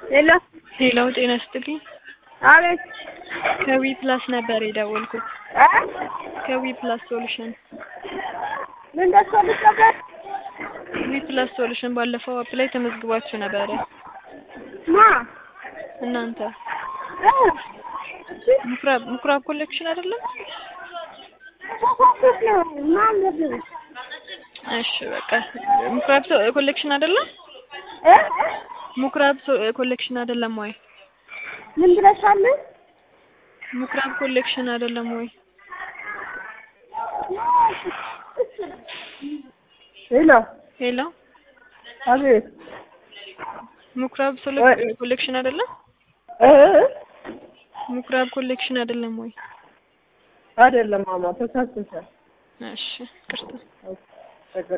ሄሎ ሄሎ ጤና ይስጥልኝ። አቤት ከዊ ፕላስ ነበር የደወልኩት። እ ከዊ ፕላስ ሶሉሽን ምን ደርሶልሽ ነበር? ዊ ፕላስ ሶሉሽን ባለፈው አፕ ላይ ተመዝግባችሁ ነበረ ማ እናንተ እ ምኩራብ ምኩራብ ኮሌክሽን አይደለም? ተሳስተሽ ነው ማለት ነው። እሺ በቃ ምኩራብ ሶ- ኮሌክሽን አይደለም? እ ምኩራብ ሶ- ኮሌክሽን አይደለም ወይ? ምን ብለሻል? ምኩራብ ኮሌክሽን አይደለም ወይ? ሄሎ ሄሎ አቤት ምኩራብ ሶሎ- ወይ- ኮሌክሽን አይደለም? እ ምኩራብ ኮሌክሽን አይደለም ወይ? አይደለም ማማ ተሳስተሻል። እሺ ቅርታ ችግር